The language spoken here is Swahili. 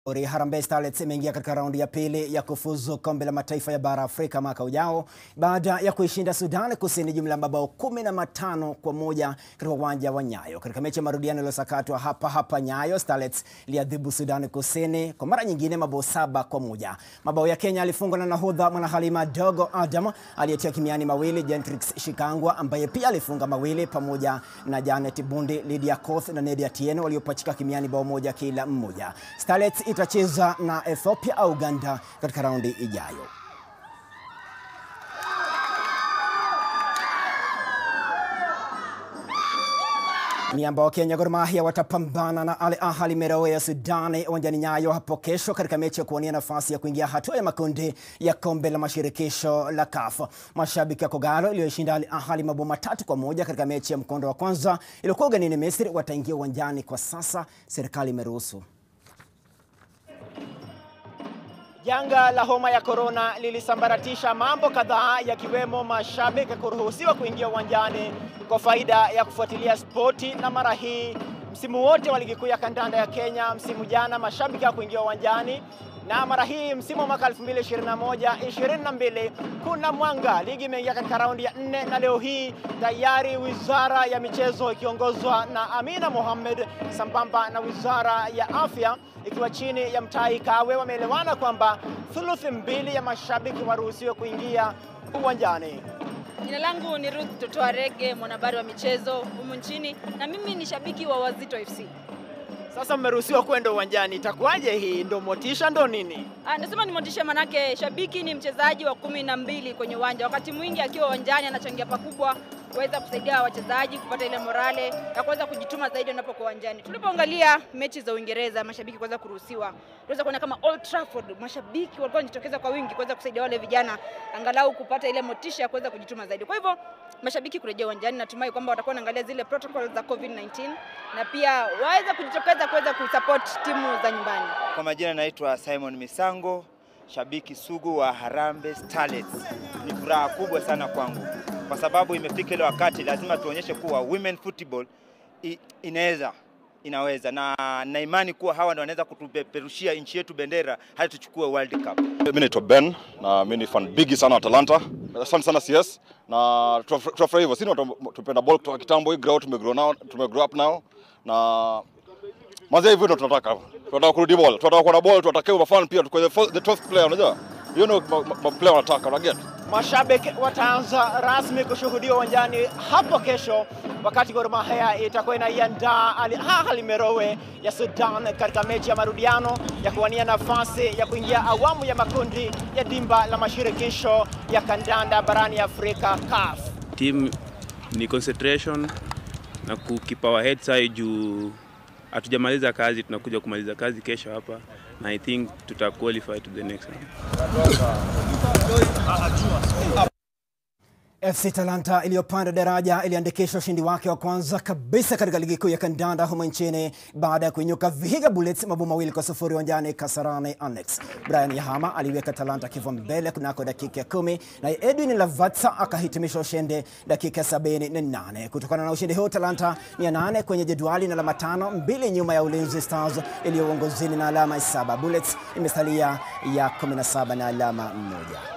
Harambee Starlets imeingia katika raundi ya pili ya kufuzu kombe la mataifa ya bara Afrika mwaka ujao baada ya kuishinda Sudan Kusini jumla ya mabao kumi na matano kwa moja katika uwanja wa Nyayo. Katika mechi ya marudiano iliyosakatwa hapa hapa Nyayo, Starlets iliadhibu Sudan Kusini kwa mara nyingine mabao saba kwa moja. Mabao ya Kenya alifungwa na nahodha Mwanahalima Dogo Adam aliyetia kimiani mawili, Gentrix Shikangwa ambaye pia alifunga mawili pamoja na Janet Bundi, Lydia Koth na Nedia Tieno waliopachika kimiani bao moja kila mmoja. Starlets itacheza na Ethiopia au Uganda katika raundi ijayo. Miamba wa Kenya Gor Mahia watapambana na Al Ahly Merowe ya Sudani uwanjani Nyayo hapo kesho katika mechi ya kuwania nafasi ya kuingia hatua ya makundi ya kombe la mashirikisho la CAF. Mashabiki ya Kogalo iliyoshinda Al Ahly mabao matatu kwa moja katika mechi ya mkondo wa kwanza iliyokuwa ugenini Misri wataingia uwanjani kwa sasa, serikali imeruhusu. Janga la homa ya korona lilisambaratisha mambo kadhaa yakiwemo mashabiki kuruhusiwa kuingia uwanjani kwa faida ya kufuatilia spoti, na mara hii msimu wote wa ligi kuu ya kandanda ya Kenya, msimu jana mashabiki hawakuingia uwanjani na mara hii msimu wa mwaka 2021 22 kuna mwanga. Ligi imeingia katika raundi ya nne na leo hii tayari wizara ya michezo ikiongozwa na Amina Mohamed sambamba na wizara ya afya ikiwa chini ya Mutahi Kagwe wameelewana kwamba thuluthi mbili ya mashabiki waruhusiwe kuingia uwanjani. Jina langu ni Ruth Totoa Rege, mwanahabari wa michezo humu nchini, na mimi ni shabiki wa Wazito FC. Sasa mmeruhusiwa kwenda uwanjani, itakuwaje hii? Ndo motisha ndo nini? Ah, nasema ni motisha, manake shabiki ni mchezaji wa kumi na mbili kwenye uwanja. Wakati mwingi akiwa uwanjani anachangia pakubwa kuweza kusaidia wachezaji kupata ile morale na kuweza kujituma zaidi wanapokuwa uwanjani. Tulipoangalia mechi za Uingereza, mashabiki kuweza kuruhusiwa, tunaweza kuona kama Old Trafford mashabiki walikuwa wanajitokeza kwa wingi kuweza kusaidia wale vijana angalau kupata ile motisha ya kuweza kujituma zaidi. Kwa hivyo mashabiki kurejea uwanjani, natumai kwamba watakuwa wanaangalia zile protocol za COVID-19 na pia waweza kujitokeza kuweza kusupport timu za nyumbani. Kwa majina naitwa Simon Misango, shabiki sugu wa Harambee Starlets. Ni furaha kubwa sana kwangu kwa sababu imefika ile wakati lazima tuonyeshe kuwa women football inaweza inaweza na na imani kuwa hawa ndio wanaweza kutupeperushia nchi yetu bendera hadi tuchukue World Cup. Mimi naitwa Ben na mimi ni fan bigi sana wa Atalanta. Asante sana CS na tunafurahi hivyo. Sisi tupenda ball kutoka kitambo, hii grow tumegrow nao, tumegrow up nao na mazee hivyo ndio tunataka. Tunataka kurudi ball, tunataka kuona ball, tunataka kuwa fan pia kwa the 12th player unajua. Hiyo ndio player wanataka, unaget? Mashabiki wataanza rasmi kushuhudiwa uwanjani hapo kesho, wakati Gor Mahia itakuwa inaiandaa Al Ahly Merowe ya Sudan katika mechi ya marudiano ya kuwania nafasi ya kuingia awamu ya makundi ya dimba la mashirikisho ya kandanda barani Afrika CAF. Team ni concentration na kukipa our heads high juu hatujamaliza kazi, tunakuja kumaliza kazi kesho hapa na I think tuta qualify to the next round. FC Talanta iliyopanda daraja iliandikisha ushindi wake wa kwanza kabisa katika ligi kuu ya kandanda humo nchini baada ya kuinyuka Vihiga Bullets mabao mawili kwa sufuri uwanjani Kasarani Annex. Brian Yahama aliweka Talanta kivwa mbele kunako dakika ya kumi na Edwin Lavatsa akahitimisha ushindi dakika ya sabini na nane. Kutokana na ushindi huu, Talanta ni ya nane kwenye jedwali na alama tano, mbili nyuma ya Ulinzi Stars iliyo uongozini na alama saba. Bullets imesalia ya 17 na alama moja.